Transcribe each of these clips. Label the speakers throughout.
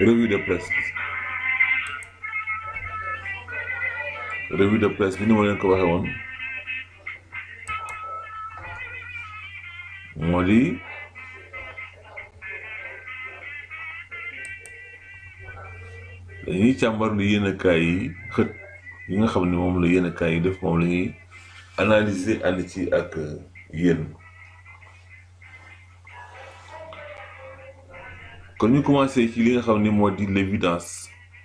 Speaker 1: revue de presse revue de presse bi ni ma leen ko waxee woon moo di dañuy càmbar lu yéenekaay yi xët yi nga xam ne moom la yéenekaay yi def moom la ñuy analyser ànd ci ak yéen kon ñu commencé ci li nga xam ni moo di l'évidence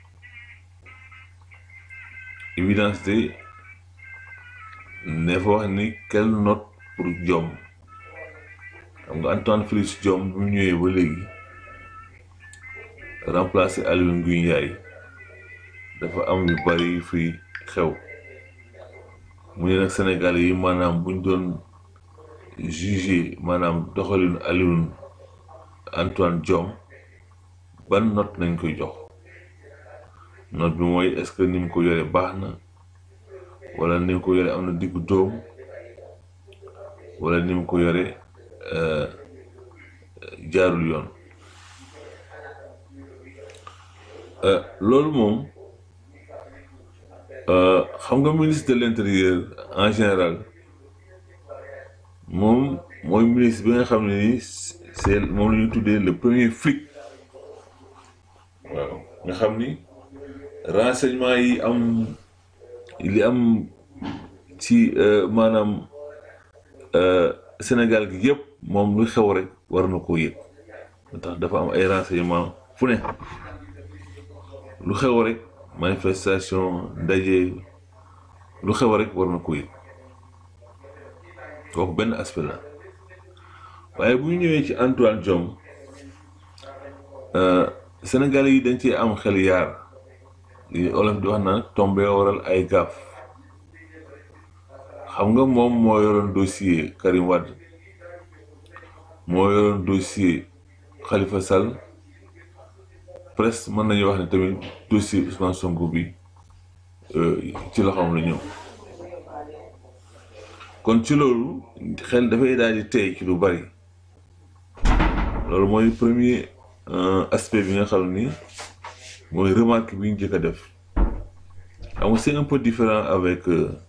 Speaker 1: évidence de ne fa wax ni quelle note pour Diome xam nga Antoine Félix Diome bu mu ñëwee ba léegi remplacé Aly Ngouille Ndiaye dafa am yu bari yu fi xew mu ne nag Sénégal yi maanaam buñ doon jugé maanaam doxalinu Alioune Antoine Diome ban note nañ koy jox note bi mooy est-ce que ni mu ko yore baax na wala ni mu ko yore am na diggu dóom wala ni mu ko yore jaarul yoon loolu moom xam nga ministre de l'intérieur en général moom mooy ministre bi nga xam ne ni c'est moom la ñuy tuddee le premier flic waaw nga xam ni renseignement yi am li am ci maanaam Sénégal gi yëpp moom lu xew rek war na koo yëg tax dafa am ay renseignement fu ne lu xew rek manifestation ndaje lu xew rek war na ko yëg kooku benn aspect la waaye bu ñu ñëwee ci Antoine Diome Sénégalais yi dañ ci am xel yaar li olof di wax naan tombé waral ay gaaf xam nga moom moo yoroon dossier Karim Wade moo yoroon dossier Khalifa Sall presque mën nañu wax ne tamit dossier Ousmane Sonko bi ci loxoom la ñëw kon ci loolu xel dafay daal di tey ci lu bari loolu mooy premier aspect bi nga xam ni mooy remarque bi ñu jëkk a def xam nga c'est un peu différent avec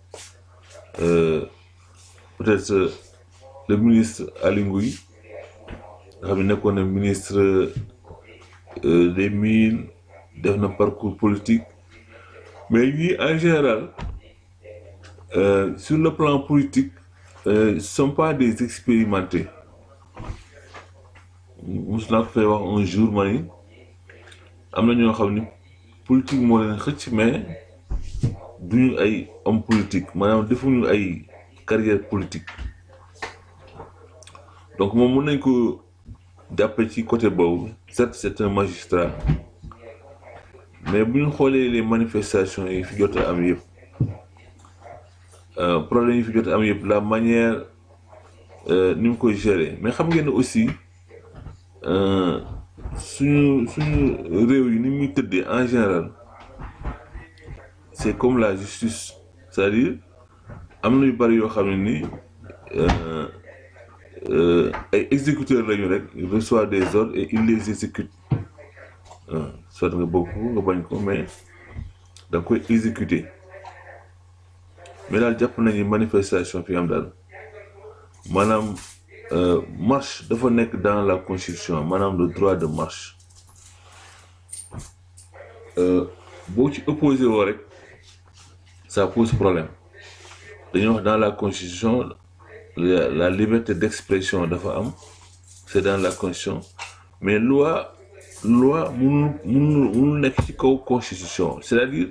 Speaker 1: peut-être le ministre Aly Ngouille nga xam ne nekkoon na ministre des mines def na parcours politique mais ñii en général sur le plan politique ne sont pas des expérimentés mos naa ko fay wax un jour ma ni am na ñoo xam ni politique moo leen xëcc mais duñu ay homme politique maanaam defuñu ay carrière politique donc moom mën nañ ko jàppe ci côté boobu certes c'est un magistrat mais bu ñu xoolee les manifestations yi fi jot a am yëpp problème yi fi jot a am yëpp la manière ni mu koy gérer mais xam ngeen ne aussi suñu suñu réew yi ni muy tëddee en général c'est comme la justice c'est-à-dire am na yu bari yoo xam ne ni ay exécuteurs lañu rek il reçoit des ordres et il les exécute soit nga bëgg ko nga bañ ko mais da nga koy exécuter mais daal jàpp nañu manifestation fi am daal maanaam marche dafa nekk dans la constitution maanaam le droit de marche boo ci opposé woo rek ça pose problème dañuy wax dans la constitution la, la liberté d'expression dafa am c'est dans la constitution mais loi loi mënul mënul mënul nekk ci kaw constitution c'est-à-dire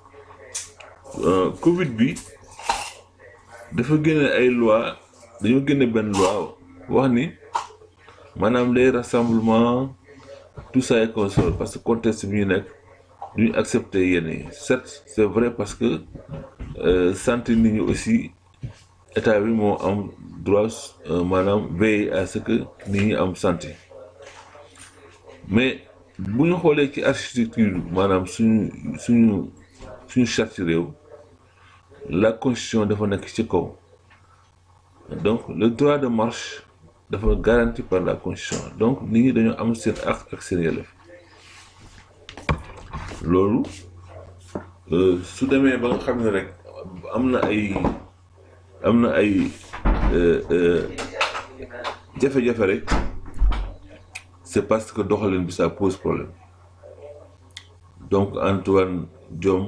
Speaker 1: Covid bi dafa génne ay loi dañoo génne benn loi wax ni maanaam les rassemblements tout ça et consort parce que contexte bi ñu nekk duñu accepter yenn yi certes c'est vrai parce que santé nit ñi aussi état bi moo am droit maanaam veiller à ce que nit ñi am santé mais bu ñu xoolee ci architecture maanaam suñu suñu suñu charte réew la constitution dafa nekk ci kaw donc le droit de marche dafa garanti par la constitution donc nit ñi dañoo am seen ak ak seen yelleef loolu su demee ba nga xam ne rek am na ay am na ay jafe-jafe rek c'est parce que doxalin bi ça pose problème donc Antoine Diome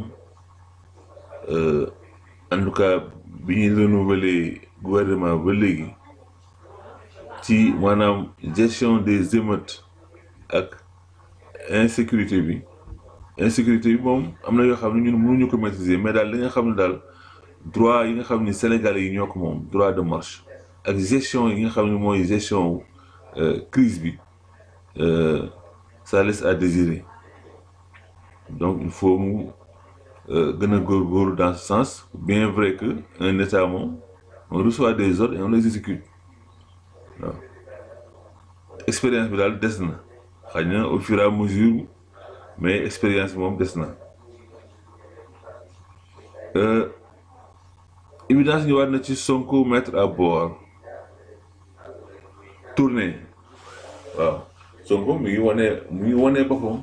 Speaker 1: en tout cas bi ñuy renouveler gouvernement ba léegi ci maanaam gestion des émeutes ak insécurité bi insécurité bi moom am na yoo xam ne ñun mënuñu ko maîtriser mais daal li nga xam ne daal droit yi nga xam ni Sénégalais yi ñoo ko moom droit de marche ak gestion yi nga xam ne mooy gestion crise bi ça laisse à désirer donc il faut mu gën a góorgóorlu dans ce sens bien vrai que un état moom on reçoit des ordres et on les exécute waaw expérience bi daal des na xëy na au fur et à mesure mais expérience bi moom des na évidence ñu war na ci Sonko mettre à bord tournée waaw Sonko mi ngi wane mi ngi wane boppam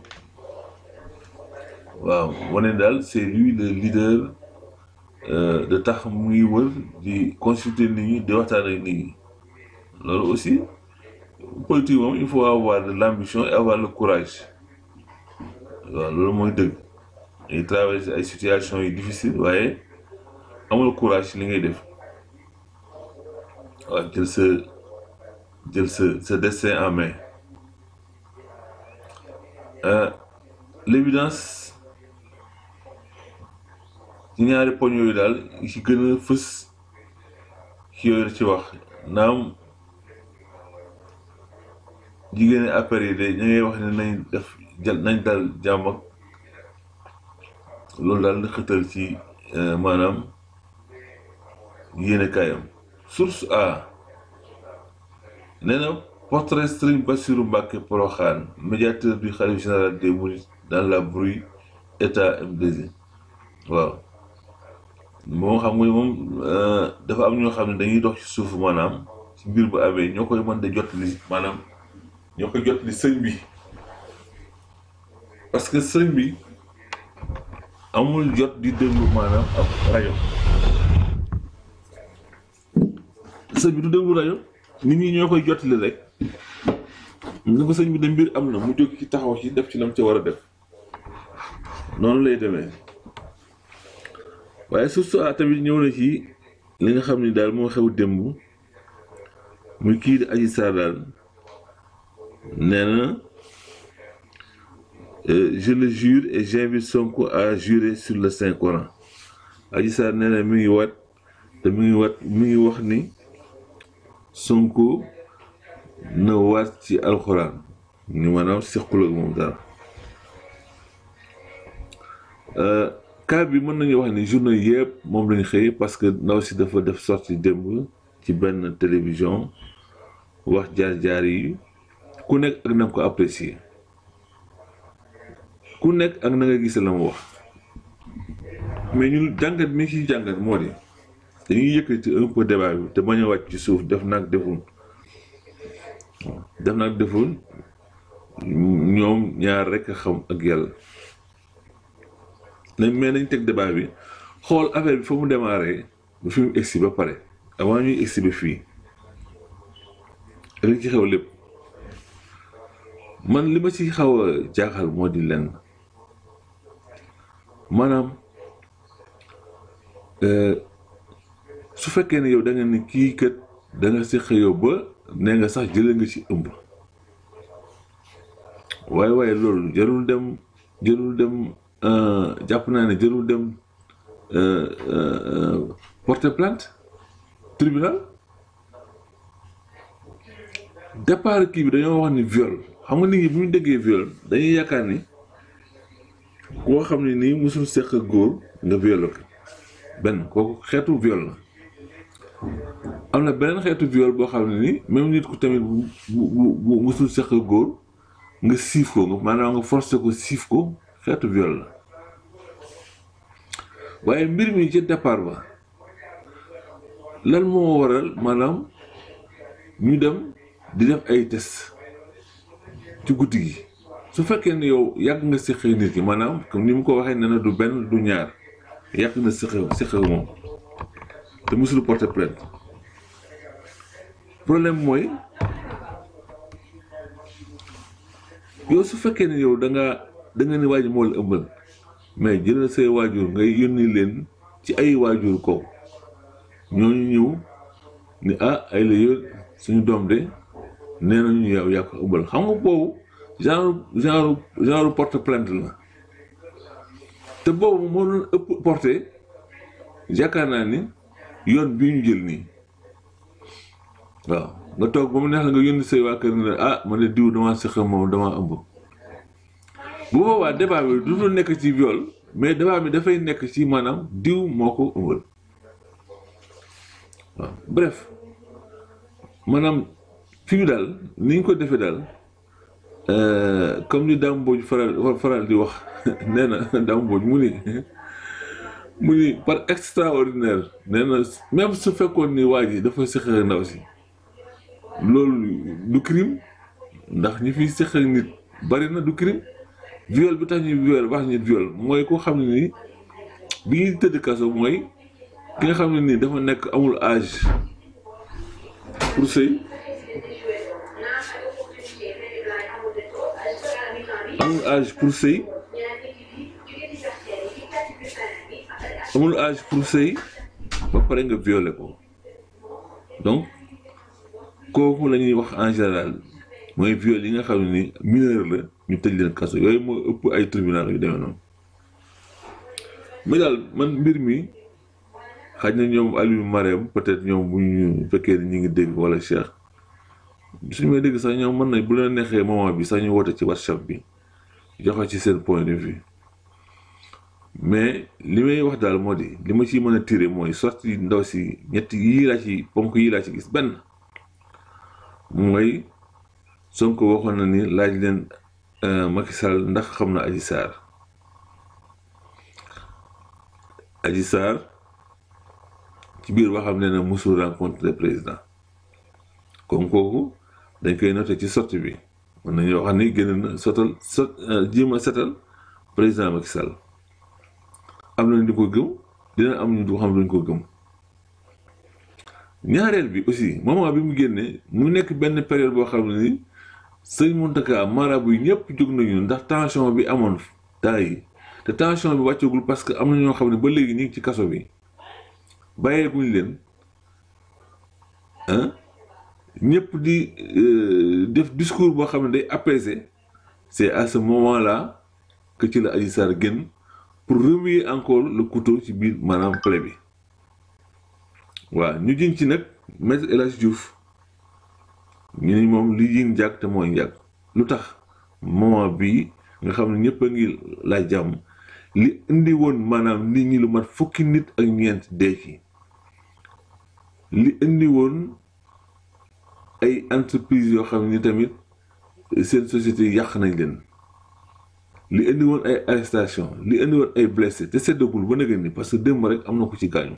Speaker 1: waaw wane daal c'est lui le leader de tax mu ngi wër di consulter nit ñi di waxtaan ak nit ñi loolu aussi politique moom il faut avoir de l'ambition et avoir le courage waaw loolu mooy dëgg ay traverser ay situations yu difficiles waaye amul courage ci li ngay def waaw jël sa jël sa sa destin en main l'évidence ci ñaari poñ yooyu daal yi ci gën a fës ci yooyu ci wax naam jigéeni affaire yi de ñu ngay wax ne nañ def nañ dal jàmm ak loolu daal la xëtal ci maanaam yéene kaayam source a nee na portrait Serigne Bassirou Mbacké Porokhane médiateur du khalife général des mourides dans la bruit état MDG waaw moom xam nga moom dafa am ñoo xam ne dañuy dox ci suuf maanaam ci mbir bu amee ñoo koy mën de jot li maanaam ñoo koy jot li sëñ bi parce que sëñ bi amul jot di déglu maanaam ab rajo sëñ bi du déglu rajo nit ñi ñoo koy jotali rek ni ko sëñ bi de mbir am na mu jóg ci taxaw ci def ci lam ca war a def noonu lay demee waaye surtout a tamit ñëw na ci li nga xam ni daal moo xew démb muy kii di Adji Sarr daal nee na je le jure et j'invite Sonko à jurer sur le Saint Coran Adji Sarr nee na mi ngi wat te mi ngi wat mi ngi wax ni Sonko na waat ci alxuraan ni maanaam sequl ak moom dara cas bi mën nañu wax ni journée yëpp moom lañu xëy parce que ndaw si dafa def sortie démb ci benn télévision wax jaar-jaar yi ku nekk ak na nga ko apprécier ku nekk ak na nga gis la mu wax mais ñun jàngat mi ci jàngat moo di dañuy yëkkati un peu débat bi te bañ a wàcc ci suuf def nag deful def nag deful ñoom ñaar rek a xam ak yàlla nañ mais nañ teg débat bi xool affaire bi fa mu démarré ba fi mu egsi ba pare avant ñuy egsi ba fii li ci xew lépp man li ma ci xaw a jaaxal moo di lenn maanaam su fekkee ne yow da nga ne kii kat da nga si xëyoo ba nee nga sax jëlee nga ci ëmb waaye waaye loolu jarul dem jarul dem jàpp naa ne jarul dem porter plainte tribunal départ kii bi dañoo wax ni viol xam nga nit ñi bu ñu déggee viol dañuy yaakaar ni koo xam ne nii musul seq ak góor nga violé ko benn kooku xeetu viol la am na beneen xeetu viol boo xam ne ni même nit ku tamit bu bu bu musul seq ak góor nga siif ko nga maanaam nga forcé ko siif ko xeetu viol la waaye mbir mi ci départ ba lan moo waral maanaam ñu dem di def ay test ci guddi gi su fekkee ne yow yàgg nga séq nit ki maanaam comme ni mu ko waxee nee na du benn du ñaar yàgg na séq séq moom te musul porter plainte problème mooy yow su fekkee ne yow da nga da nga ni waajur moo la ëmbal mais jëlal say waajur ngay yónni leen ci ay waajur ko ñooñu ñëw ni ah ay la yër suñu doom de nee nañu yow yaa ko ëmbal xam nga boobu genre genre genre porte plainte la te boobu moo doon ëpp porté yaakaar naa ni yoon bii ñu jël nii waaw nga toog ba mu neex la nga yónni say waa kër ne ah man de diw damaa sëq moom damaa ëmb bu boobaa débat bi du dul nekk ci viol mais débat bi dafay nekk ci maanaam diw moo ko ëmbal waaw bref maanaam fi mu daal ni ñu ko defee daal comme ni Dame Mbodj faral faral di wax nee na Dame Mbodj mu ni mu ni par extraordinaire nee na même su fekkoon ni waa ji dafa sëq ak ndaw si loolu du crime ndax ñi fi sëq ak nit bari na du crime viol bi tax ñu viol wax ñu viol mooy ko xam ne ni bi ñuy tëdd kaso mooy ki nga xam ne nii dafa nekk amul âge pour sëy amul âge pour sëy amul âge pour sëy ba pare nga violé ko donc kooku la ñuy wax en général mooy viol yi nga xam ne ni mineur la ñu tëj leen kaso yooyu moo ëpp ay tribunal yu demee noonu mais daal man mbir mi xaj na ñoom Aliou Marème peut-être ñoom bu ñu fekkee ni ñu ngi dégg wala Cheikh suñu may dégg sax ñoom mën nañ bu leen neexee moment bi sax ñu woote ci WhatsApp bi joxe ci seen point de vue mais li may wax daal moo di li ma ciy mën a tiré mooy sorti ndaw si ñetti yii laa ci ponk yii laa ci gis benn mooy Sonko waxoon na ni laaj leen Macky Sall ndax xam na Adji Sarr Adji Sarr ci biir waxam ne na musul rencontre le président comme kooku dañ koy noté ci sortie bi mën nañu wax ni génn na sotal sot jéem a setal président Macky Sall am na ñu ko gëm dina am ñu xam duñ ko gëm ñaareel bi aussi moment bi mu génnee mu nekk benn période boo xam ne ni sëñ Mountakha marabu yi ñëpp jóg nañu ndax tension bi amoon temps yi te tension bi wàccagul parce que am na ñoo xam ne ba léegi ñu ngi ci kaso bi bàyyeeguñ leen ah ñëpp di def discours boo xam ne day apaiser c'est à ce moment-là que ci la Adji Sarr génn pour remuer encore le couteau ci biir maanaam plaie bi waaw ñu jiñ ci nag maître El Hadj Diouf ñu ni moom li jiñ njàgg te mooy njàgg lu tax moment bii nga xam ne ñëpp a ngi laaj jàmm li indi woon maanaam nit ñi lu mat fukki nit ak ñeent dee ci li indi woon ay entreprise yoo xam ni tamit seen société yàq nañ leen li indi woon ay arrestation li indi woon ay blessé te seddagul ba nëgën ni parce que démb rek am na ko ci gaañu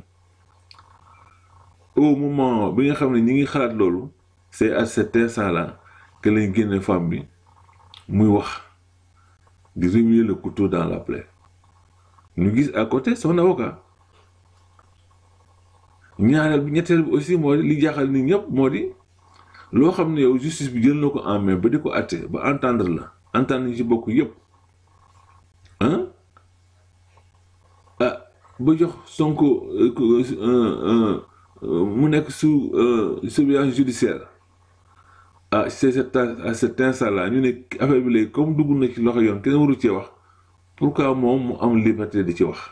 Speaker 1: au moment bi nga xam ne ñi ngi xalaat loolu c'est à cet instant là que lañ génne femme bi muy wax di remuer le couteau dans la plaie ñu gis à côté son avocat ñaareel bi ñetteel bi aussi moo di li jaaxal nit ñëpp moo di loo xam ne yow justice bi jël na ko en main ba di ko àtte ba entendre la entendre ñu ci bokk yëpp ah ah ba jox Sonko mu nekk sous surveillance judiciaire ah c'est cet à cet instant là ñu ne affaire bi léegi comme dugg na ci loxo yoon kenn waru cee wax pourquoi moom mu am liberté di ci wax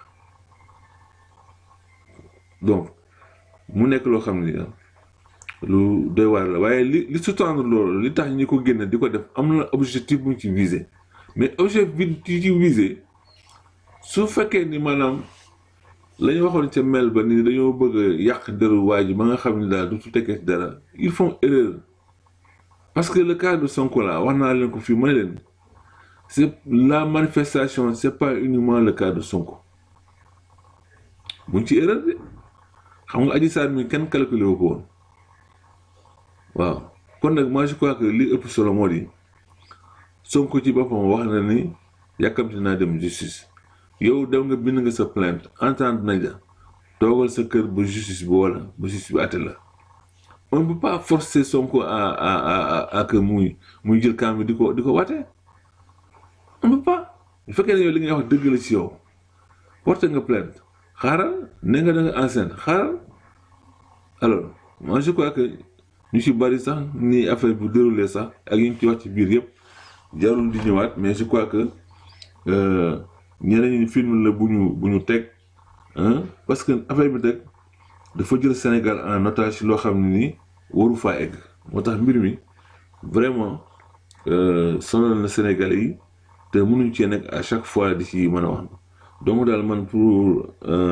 Speaker 1: donc mu nekk loo xam ne lu doy waar la waaye li li sous-tendre loolu li tax ñi ko génne di ko def am na objectif bu ñu ci visé mais objectif bi ci ci visé su fekkee ni maanaam la ñu waxoon ca mel ba ni dañoo bëgg a yàq deru waa ji ba nga xam ne daal du tekkee ci dara ils font erreur parce que le cas de Sonko là wax naa leen ko fii may leen c'est la manifestation c'est pas uniquement le cas de Sonko buñ ci erreur de xam nga Adji Sarr mi kenn calculé wu ko woon waaw kon nag moi je crois que li ëpp solo moo di Sonko ci boppam wax na ni yàkkamti naa dem justice yow dem nga bind nga sa plainte entendre nañ la toogal sa kër ba justice bi wala ba justice bi àtte la on ne peut pas forcer Sonko à à à à que muy muy jël kaam bi di ko di ko waatee on ne peut pas bu fekkee ne yow li ngay wax dëgg la ci yow porté nga plainte xaaral ne nga da nga enceinte xaaral alors moi je crois que ñu ci bari sax ni affaire bu déroulé sax ak yi ñu ci wax ci biir yëpp jarul di ñëwaat mais je crois que ñeneen ñi film la bu ñu bu ñu teg parce que affaire bi teg dafa jël Sénégal en otage loo xam ne ni waru faa egg moo tax mbir mi vraiment sonal na Sénégalais yi te mënuñ cee nekk à chaque fois di ci mën a wax donc daal man pour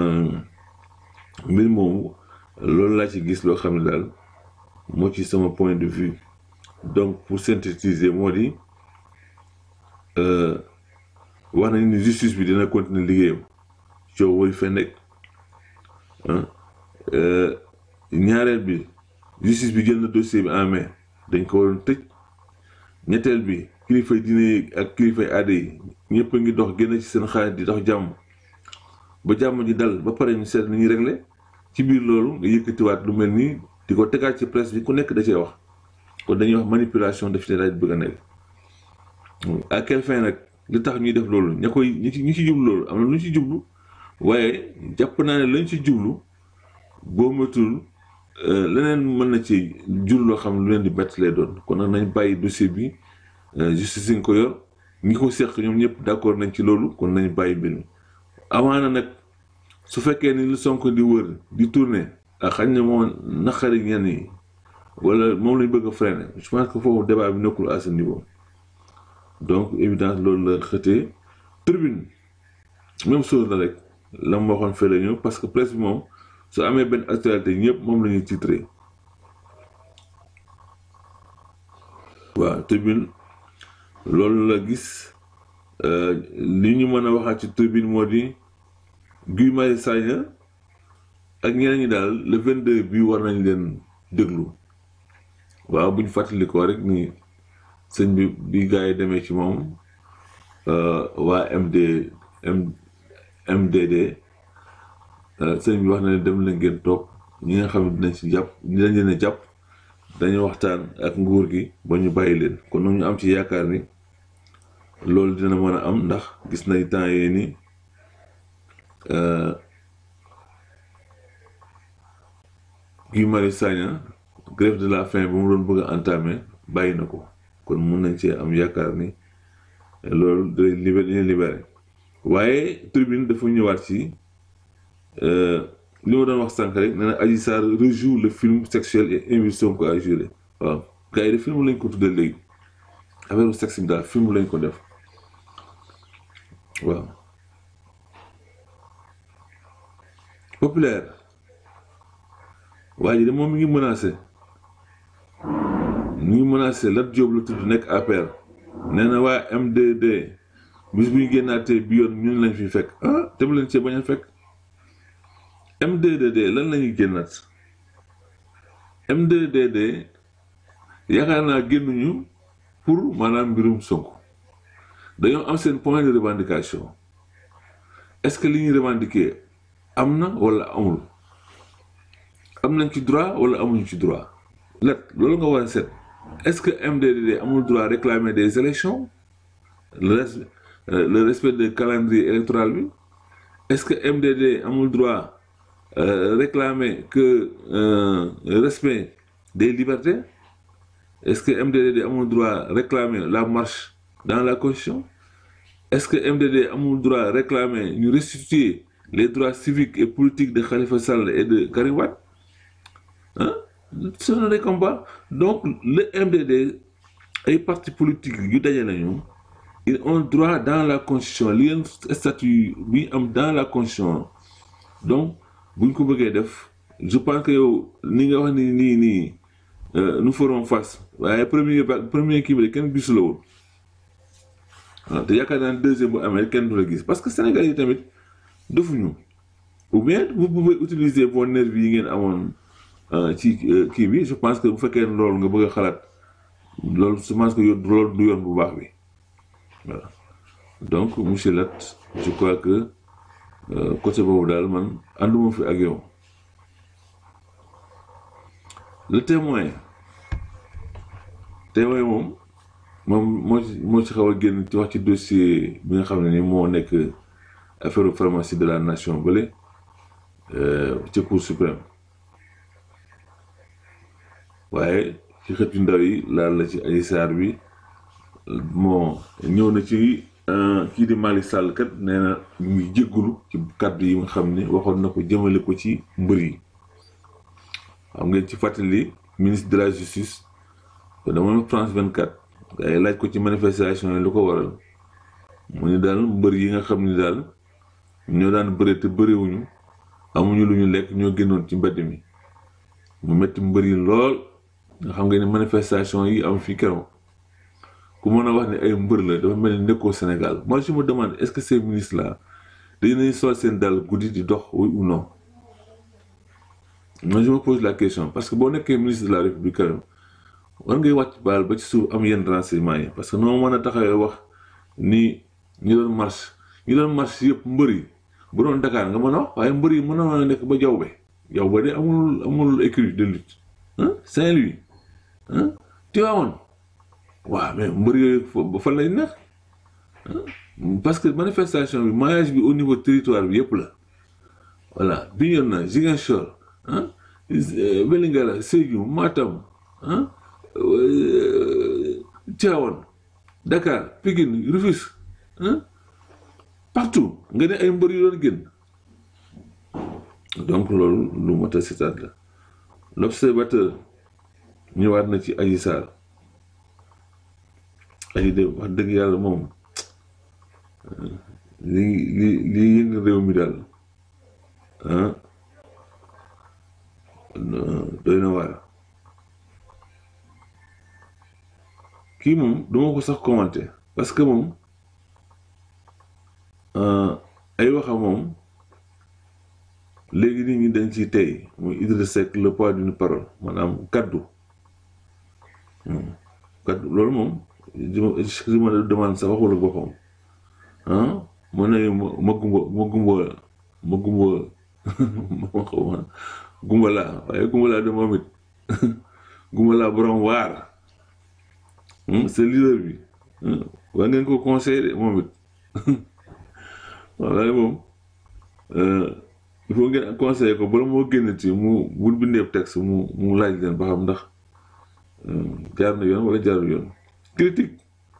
Speaker 1: mbir moomu loolu laa ci gis loo xam ne daal moo ci sama point de vue donc pour synthétiser moo di wax nañ ni justice bi dina continuer liggéeyam coow waru fee nekk ñaareel bi justice bi jël na dossier bi en main dañ ko waroon tëj ñetteel bi kilifay diine yi ak kilifay aada yi ñëpp a ngi dox génn ci seen xaalis di dox jàmm ba jàmm ji dal ba pare ñu seet ni ñuy réglé ci biir loolu nga yëkkatiwaat lu mel nii di ko tegaat ci presse bi ku nekk da cee wax kon dañuy wax manipulation daf ci daal bëgg a nekk à quelle fin nag li tax ñuy def loolu ña koy ñi ci ñi ci jublu loolu am na lu ñu ci jublu waaye jàpp naa ne lañ ci jublu boo matul leneen mën na ci jur loo xam lu leen di bett lay doon kon nag nañ bàyyi dossier bi justice nga ko yor ñi ko seq ñoom ñëpp d'accord nañ ci loolu kon nañ bàyyi mbir mi amaana nag su fekkee ni lu Sonko di wër di tourner ak xañ na moom naqari ñenn yi wala moom lañ bëgg a freiner je pense que foofu débat bi nekkul à ce niveau donc évidence loolu la xëtee tribune même chose la rek la mu waxoon fee la ñëw parce que presse bi moom su amee benn actualité ñëpp moom la ñuy titré waaw tribune loolu la gis li ñu mën a waxaat ci tribune moo di Guy Marius Sagna ak ñeneen ñi daal le 22 bii war nañ leen déglu waaw bu ñu fàttalikoo rek ni sëñ bi bi gars yi demee ci moom waa MD MDD sëñ bi wax na ne dem la ngeen toog ñi nga xam ne dinañ ci jàpp dinañ leen a jàpp dañu waxtaan ak nguur gi ba ñu bàyyi leen kon nag ñu am ci yaakaar ni loolu dina mën a am ndax gis nañ temps yii ni Guy Marius Sagna grève de la faim ba mu doon bëgg a entamer bàyyi na ko kon mun nañ cee am yaakaar ni loolu day libéré libéré waaye tribune dafa ñëwaat ci li ma doon wax sànq rek nee na Adji Sarr rejoue le film sexuel et invite Sonko à jurer waaw gars yi de film lañ ko tuddee léegi affaire sexe bi daal film lañ ko def waaw populaire waa ji de moom mi ngi menacé mi ngi menacé Lat Diop la tudd nekk APR nee na waa MDD bis bu ñu génnaatee bi yoon ñun lañ fi fekk ah te mu leen cee bañ a fekk MDDD lan la ñuy génnaat MDDD yaakaar naa génnuñu pour maanaam mbirum Sonko dañoo am seen point de revendication est-ce que li ñuy revendiquer am na wala amul am nañ ci droit wala amuñu ci droit let loolu nga war a seet est-ce que MDDD amul droit réclamer des élections le respect le respect du calendrier électoral bi est-ce que MDD amul droit Euh, réclamer que euh, respect des libertés est-ce que MDD amul droit réclamer la marche dans la constitution est-ce que MDD amul droit réclamer ñu restituer les droits civiques et politiques de Khalifa Sall et de Karim Wade ah ce sont des combats donc le MDD ay partis politiques yu daje nañu ils ont droit dans la constitution li leen statut bi am dans la constitution donc bu ñu ko bëggee def je pense que yow ni nga wax ni nii nii nous ferons face waaye premier premier kii bi de kenn gisu la woon waaw te yaakaar naa deuxième bu amee kenn du la gis parce que Sénégal yi tamit defuñu ou bien vous pouvez utiliser vos nervis yi ngeen amoon ci kii bi je pense que bu fekkee loolu nga bëgg a xalaat loolu je pense que loolu du yoon bu baax bi voilà donc monsieur Lat je crois que côté boobu daal man ànduma fi ak yow le témoin témoin moom moom moo ci moo ci xaw a génn ci wax ci dossier bi nga xam ne ni moo nekk affaire pharmacie de la nation bële ci cour suprême waaye ci xët yu ndaw yi laal la ci Adji Sarr bi moo ñëw na ci kii di Malick Sall kat nee na ñu ngi jéggulu ci kàddu yi nga xam ne waxoon na ko jëmale ko ci mbër yi xam ngeen ci fàttali ministre de la justice dama France 24 ay laaj ko ci manifestation yi lu ko waral mu ni daal mbër yi nga xam ni daal ñoo daan bëre te bëriwuñu amuñu lu ñu lekk ñoo génnoon ci mbedd mi mu metti mbër yi lool nga xam nga ni manifestation yi am fii keroog ku mën a wax ne ay mbër la dafa mel ni nekkoo Sénégal moi je me demande est-ce que ces ministres là dañuy sol seen dal guddi di dox oui ou non moi je me pose la question parce que boo nekkee ministre de la République quand même war ngay wàcc baal ba ci suuf am yenn renseignement yi parce que noo mën a taxawee wax ni ñi doon marche ñi doon marche yëpp mbër yi bu doon Dakar nga mën a wax waaye mbër yi mën a nekk ba jaww be jaww ba de amul amul écurie de lutte ah Saint-Louis ah Tivaouane waaw mais mbër yooyu ba fan lay nekk parce que manifestation bi maillage bi au niveau territoire bi yëpp la voilà Bignona Ziguinchor ah Vélingara Sédhiou Matam ah Tivaouane Dakar Pikine Rufisque partout nga ne ay mbër yu doon génn donc loolu lu mot a sitaat la l'observateur ñëwaat na ci Adji Sarr Adji de wax dëgg yàlla moom li li li yëng réew mi daal ah doy na waar kii moom duma ko sax commenter parce que moom ay waxa moom léegi nit ñi dañ ci tey muy Idriss Seck le poids d'une parole maanaam kaddu kaddu loolu moom je me demande sax waxul ak boppam ah mu ne ma gumba ma gumba ma gumba ma xaw ma gumba laa waaye gumba laa de moom it gumba laa borom waar c'est leader bi waa ngeen ko conseillé moom it waaye moom il faut ngeen conseillé ko bala moo génn ci mu bul bindeeb texte mu mu laaj leen ba xam ndax jaar na yoon wala jaarul yoon critique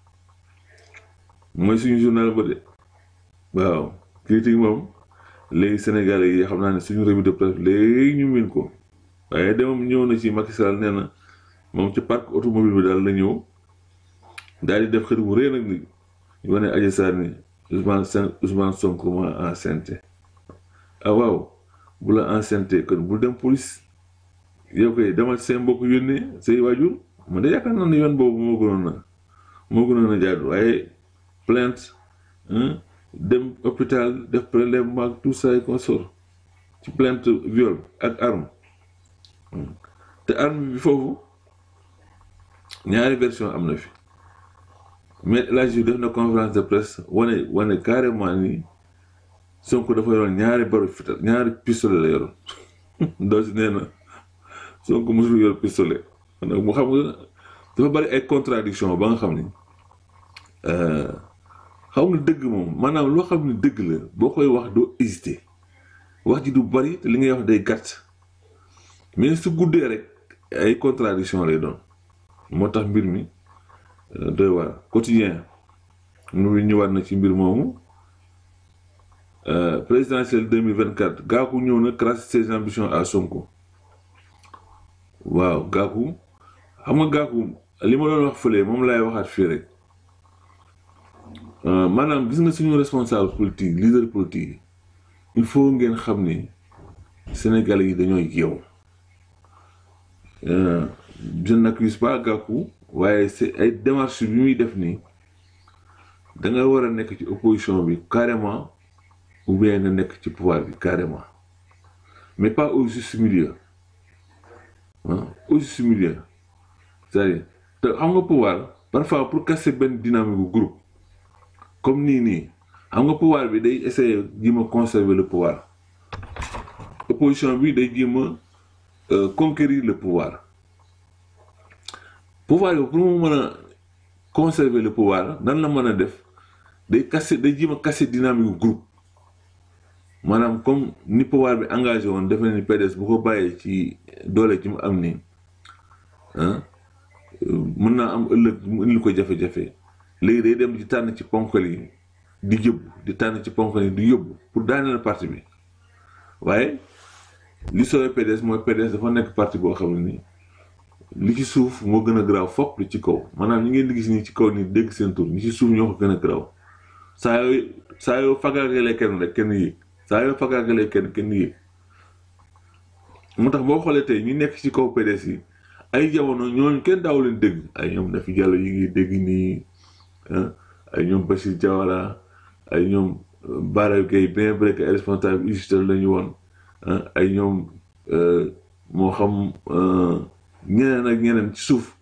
Speaker 1: mooy suñu journal ba de waaw critique moom léegi sénégalais yi xam naa ne suñu revue de presse léegi ñu min ko waaye demam ñëw na ci Macky Sall nee na moom ci parc automobile bi daal la ñëw daal di def xër bu rëy nag ni ñu wane Adji Sarr ni Ousmane Ousmane Sonko ma enceinte ah waaw bu la enceinte kon bul dem police yow koy demal seen mbokk yónnee say waajur man de yaakaar naa ne yoon boobu moo gënoon na moo gënoon a jaadu waaye plainte dem hôpital def prélèvement ak tout ça et consort ci plainte viol ak arme te arme bi foofu ñaari version am na fi mais El Hadji def na conférence de presse wane wane carrément ni Sonko dafa yoroon ñaari baru fital ñaari pistolet la yoroon doo si nee na Sonko mosul yor pistolet nag mu xam nga dafa bari ay contradiction ba nga xam ni xam nga dëgg moom maanaam loo xam ne dëgg la boo koy wax doo hésiter wax ji du bari te li ngay wax day gàtt mais su guddee rek ay contradiction lay doon moo tax mbir mi doy waar quotidien mu ñëwaat na ci mbir moomu présidentielle 2024 Gakou ñëw na crasse ses ambitions à Sonko waaw Gakou xam nga Gakou li ma doon wax fële moom laay waxaat fii rek maanaam gis nga suñu responsable politique leader politique il faut ngeen xam ni Sénégalais yi dañoo yeewu je n'accuse pas Gakou waaye c'est ay démarches bi muy def nii da nga war a nekk ci opposition bi carrément ou bien nga nekk ci pouvoir bi carrément mais pas au juste milieu ah au juste milieu c'est-à-dire te xam nga pouvoir parfois pour casser benn dynamique bu groupe comme nii nii xam nga pouvoir bi day essayer jéem a conserver le pouvoir opposition bi day jéem a conquérir le pouvoir pouvoir bi pour mu mën a conserver le pouvoir nan la mën a def day casser day jéem a casser dynamique groupe maanaam comme ni pouvoir bi engagé woon defe na ni PDS bu ko bàyyee ci doole ci mu am nii ah mën naa am ëllëg mu indil ko jafe-jafe léegi day dem ci tànn ci ponkal yi di yóbbu di tànn ci ponkal yi di yóbbu pour daaneel parti bi waaye li sooy PDS mooy PDS dafa nekk parti boo xam ne nii li ci suuf moo gën a garaaw fopp li ci kaw maanaam ñi ngeen di gis nii ci kaw nii dégg seen tur ñi ci suuf ñoo ko gën a garaaw saa yooyu saa yoo fagaagalee kenn rek kenn yéeg saa yoo fagaagalee kenn kenn yéeg moo tax boo xoolee tey ñu nekk ci kaw PDS yi ay jamono ñooñu kenn daaw leen dégg ay ñoom Nafi Diallo yi ngi dégg nii ay ñoom Bachir Diawara ay ñoom Bara Gueye bien vrai que ay responsable UGTEL la ñu woon ay ñoom moo xam ñeneen ak ñeneen ci suuf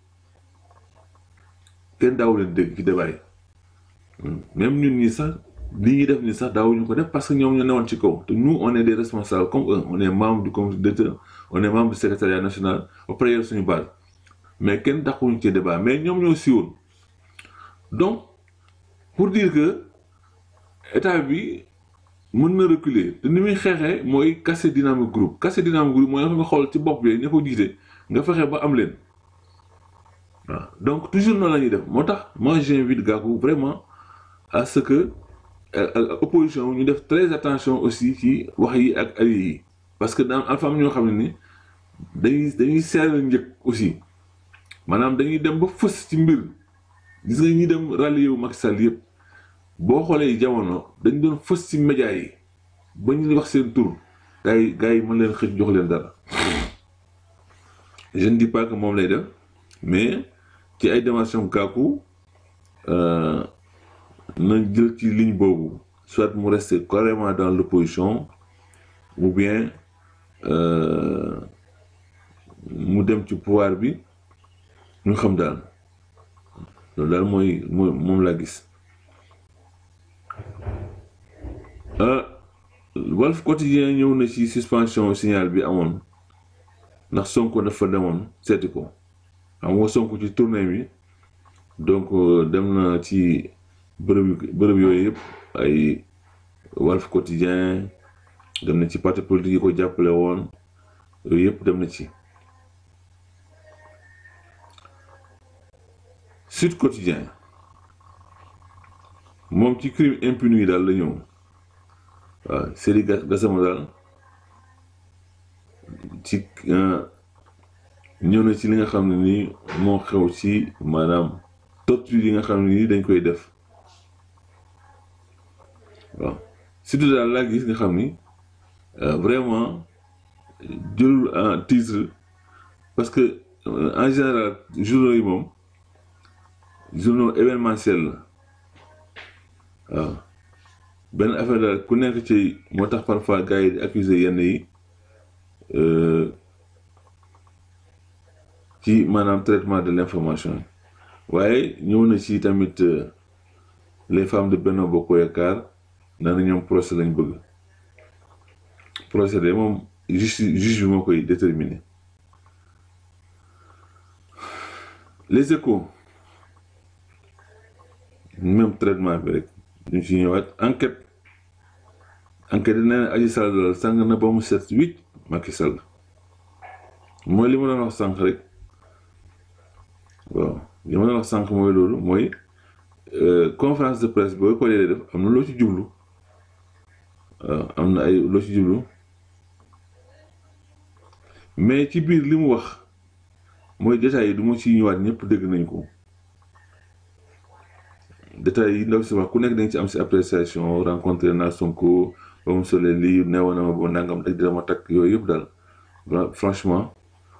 Speaker 1: kenn daaw leen dégg ci débat yi même ñun ñi sax li ñuy def ni sax daawuñu ko def parce que ñoom ñoo newoon ci kaw te nous on est des responsables comme eux on est membre du comité directeur on est membre du secrétariat national ba pare yor suñu base mais kenn daxuñu ci débat mais ñoom ñoo siiwoon donc pour dire que état bi mën na reculer te ni muy xeexee mooy casser dynamique groupe casser dynamique groupe mooy nga xool ci bopp bi ña ko jiite nga fexe ba am leen waaw donc toujours noonu la ñuy def moo tax moi j'invite Gakou vraiment à ce que opposition ñu def très attention aussi ci wax yi ak alliés yi parce que dans alpha am ñoo xam ne ni dañuy dañuy seeral njëkk aussi maanaam dañuy dem ba fës ci mbir gis nga ñi dem rallier wu Macky Sall yëpp boo xoolee jamono dañ doon fës ci média yi ba ñu wax seen tur gars yi gars yi mën leen xëj jox leen dara je ne dis pas que moom lay def mais ci ay démarches Gakou na jël ci ligne boobu soit mu rester carrément dans l'opposition ou bien mu dem ci pouvoir bi ñu xam daal loolu daal mooy mooy moom laa gis Walf Quotidien ñëw na ci suspension signal bi amoon ndax Sonko dafa demoon seeti ko xam nga Sonko ci tournée bi donc dem na ci bërëb bërëb yooyu yëpp ay Walf Quotidien dem na ci parti politique yi ko jàppale woon yooyu yëpp dem na ci Sud Quotidien moom ci crime impuni yi daal la ñëw waaw Seydi Gassama daal ci ñëw na ci li nga xam ne nii moo xew ci maanaam torture yi nga xam ne nii dañ koy def waaw surtout daal laa gis nga xam ni vraiment jëlul en titre parce que en général journaux yi moom journaux événementiel la waaw benn affaire daal ku nekk ci moo tax parfois gars yi di accuser yenn yi ci maanaam traitement de l'information waaye ñëw na ci tamit les femmes de Benno Bokk Yaakaar na na ñoom procès lañ bëgg procès de moom juge juge bi moo koy déterminer les échos même traitement bi rek ñu ci ñëwaat enquête enquête yi nee na Adji Sarr daal sàng na ba mu set huit Macky Sall mooy li ma doon wax sànq rek waaw li ma doon wax sànq mooy loolu mooy conférence de presse boo ko dee def am na loo ci jublu waaw am na ay loo ci jublu mais ci biir li mu wax mooy détails yi du ma ci ñëwaat ñëpp dégg nañ ko détails yi ndaw si wax ku nekk dañ ci am si appréciation rencontré naa Sonko ba mu solee lii neewoon na ma ba nangam rek dina ma takk yooyu yëpp daal franchement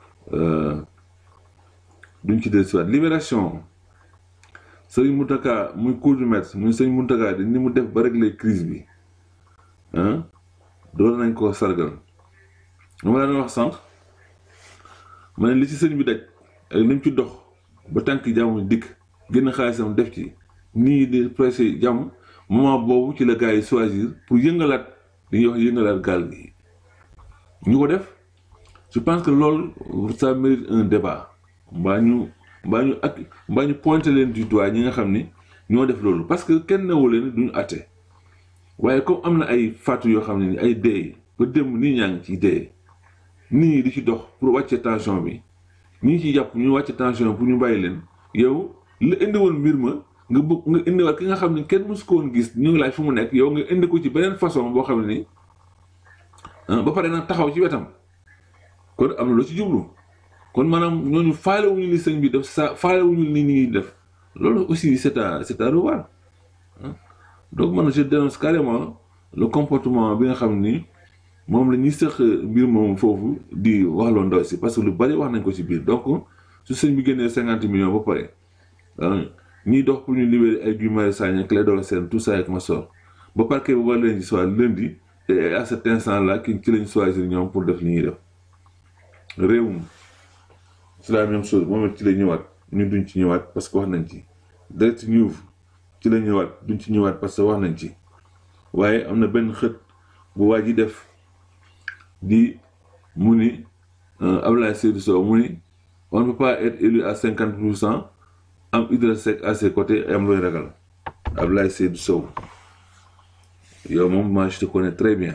Speaker 1: duñ ci dellusiwaat libération Serigne Mountakha muy cour du maître muy Serigne Mountakha di ni mu def ba régler crise bi ah doon nañ ko sargal ma la doon wax sànq ma ne li ci sëñ bi daj ak li mu ci dox ba tànk jàmm dikk génn xaalisam def ci nii di pressé jàmm moment boobu ci la gars yi choisir pour yëngalaat li ñuy wax yëngalaat gaal gi ñu ko def je pense que loolu ça mérite un débat mbaa ñu mbaa ñu ak mbaa ñu pointé leen du doigt ñi nga xam ni ñoo def loolu parce que kenn newu leen duñu àtte waaye comme am na ay faatu yoo xam ne ni ay dee ba démb nit ñaa ngi ciy dee nit ñi di ci dox pour wàcce tension bi ñi ci jàpp ñu wàcce tension pour ñu bàyyi leen yow la indi woon mbir ma nga bëgg nga indiwaat ki nga xam ne kenn mësu ko woon gis ñu ngi laaj fu mu nekk yow nga indi ko ci beneen façon boo xam ne ni ba pare nag taxaw ci wetam kon am na lu ci jublu kon maanaam ñooñu faalewuñu li sëñ bi def sa faalewuñu li ñuy def loolu aussi c'est à c'est à revoir donc man je dénonce carrément le comportement bi nga xam ni moom la ñuy sëq mbir moom foofu di waxloo ndaw si parce que lu bari wax nañ ko ci biir donc su sëñ bi génnee cinquante millions ba pare ñiy dox pour ñu libérer ay Guy Marius Sagna Clédor Sène tout ça ak ma sor ba parquet bu war leen di soit lundi et à cet instant là ki ci lañ choisir ñoom pour def li ñuy def réewum c'est la même chose moom it ci la ñëwaat ñun duñ ci ñëwaat parce que wax nañ ci direct news ci la ñëwaat duñ ci ñëwaat parce que wax nañ ci waaye am na benn xët bu waa ji def di mu ni Abdoulaye Seydou Sow mu ni on ne peut pas être élu à cinquante pour cent am Idrissa Seck à ses côtés am looy ragal Abdoulaye Seydou Sow yow moom moi je te connais très bien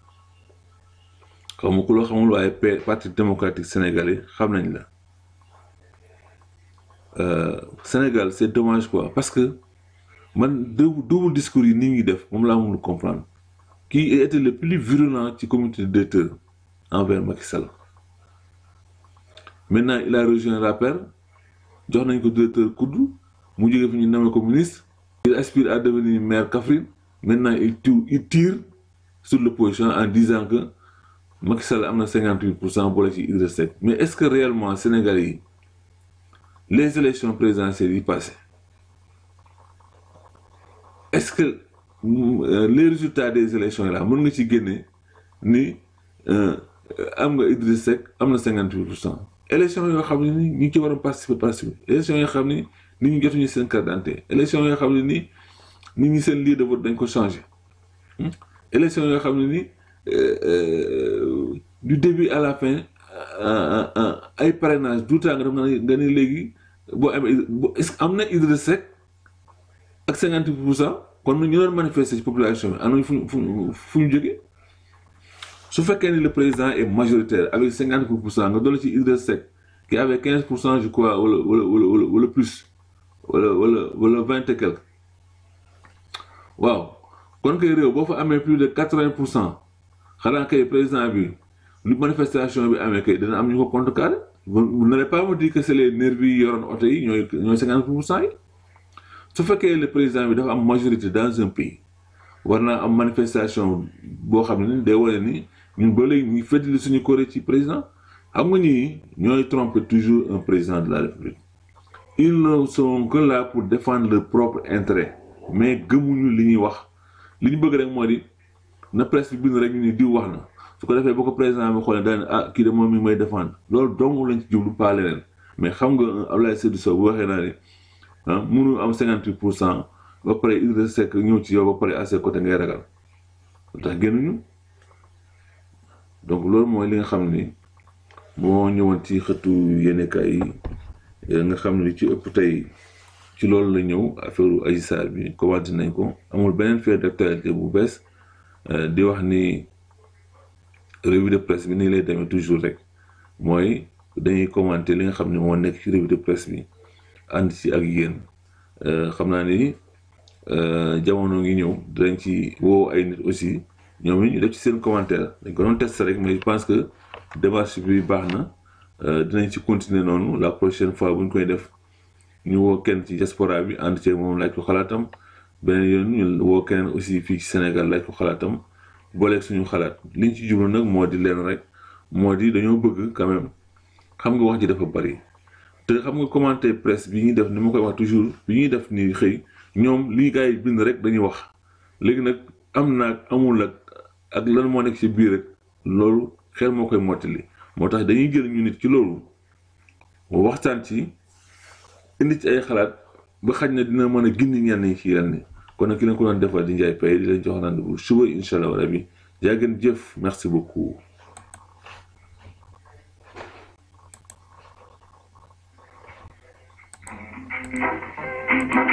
Speaker 1: xaw ma ku loo xamul waaye parti démocratique sénégalais xam nañ la Sénégal c'est dommage quoi parce que man double discours yi ni ngi def moom laa mënul comprendre qui était le plus virulent ci comité de directeur envers Macky Sall maintenant il a rejoint l'APR jox nañ ko directeur kudd mu jógee fi ñu nommé ko ministre il aspire à devenir maire Kaffrine maintenant il tire il tire sur l'opposition en disant que Macky Sall am na cinquante huit pour cent boole ci Idrissa Seck mais est-ce que réellement Sénégalais yi les élections présidentielles yi passé est-ce que les résultats des élections yi là mën nga ci génne ni am nga Idrissa Seck am na cinquante huit pour cent élection yoo xam ne ni ñu ci war a participer participer élection yoo xam ni nit ñi jotuñu seen carte d'identité élection yoo xam ne ni nit ñi seen lieu de vote dañ ko changé élection yoo xam ne ni du début à la fin ay parrainage du temps nga def nga ni léegi boo amee est-ce que am na Idrissa Seck ak cinquante pour cent kon ñu doon manifester ci population bi am nañu fu fu fu ñu jógee su fekkee ni le président est majoritaire avec cinquante pour cent nga dolli ci Idrissa Seck qui avait quinze pour cent je crois wala wala wala wala plus wala wala wala vingt et quelque waaw kon kay réew boo fa amee plus de quatre-vingts pour cent xanaa kay président bi lu manifestation bi amee kay dina am ñu ko contrecarré vous n'allez pas me dire que c'est les nervis yi yoroon oto yi ñooy ñooy cinquante pour cent yi su fekkee le président bi dafa am majorité dans un pays war naa am manifestation boo xam ne ni day wane ni ñun ba léegi ñu fëttali suñu koré ci président xam nga ñii ñooy tromper toujours un président de la république ils ne sont que là pour défendre leur propre intérêt mais gëmuñu li ñuy wax li ñu bëgg rek moo di na presse bi bind rek ñu ni diw wax na su ko defee boo ko président bi xoolee daal ah kii de moom mi may défendre loolu dong lañ ci jublu pas leneen mais xam nga Abdoulaye Seydou Sow bu waxee naa ne ah mënu am cinquante huit pour cent ba pare Idrissa Seck ñëw ci yow ba pare à ses côtés ngay ragal lu tax génnuñu donc loolu mooy li nga xam ni moo ñëwoon ci xëtu yéenekaay yi nga xam ne li ci ëpp tey ci loolu la ñëw affaire Adji Sarr bi commenté nañ ko amul beneen fait d'actualité bu bees di wax ni revue de presse bi nii lay demee toujours rek mooy dañuy commenter li nga xam ne moo nekk ci revue de presse bi ànd ci ak yéen xam naa ni jamono ngi ñëw dinañ ci woo ay nit aussi ñoom it ñu def ci seen commentaire dañ ko doon tester rek mais je pense que démarche bi baax na dinañ ci continuer noonu la prochaine fois bu ñu koy def ñu woo kenn ci diaspora bi ànd ci moom laaj ko xalaatam beneen yoon ñu woo keneen aussi fii ci Sénégal laaj ko xalaatam booleeg suñu xalaat liñ ci jublu nag moo di leen rek moo di dañoo bëgg quand même xam nga wax ji dafa bari te xam nga commentaire presse bi ñuy def ni ma koy wax toujours bi ñuy def ni xëy ñoom li gars yi bind rek dañuy wax léegi nag am naag amul ak ak lan moo nekk ci biir rek loolu xel moo koy mottali moo tax dañuy jël ñu nit ci loolu waxtaan ci indi ci ay xalaat ba xaj na dina mën a gindi ñenn ñi ci yenn kon nag ki leen ko doon defal di Ndiaye Paye di leen jox rendez-vous suba incha allah rabi yaa ngeen jëf merci beaucoup.
Speaker 2: Thank you.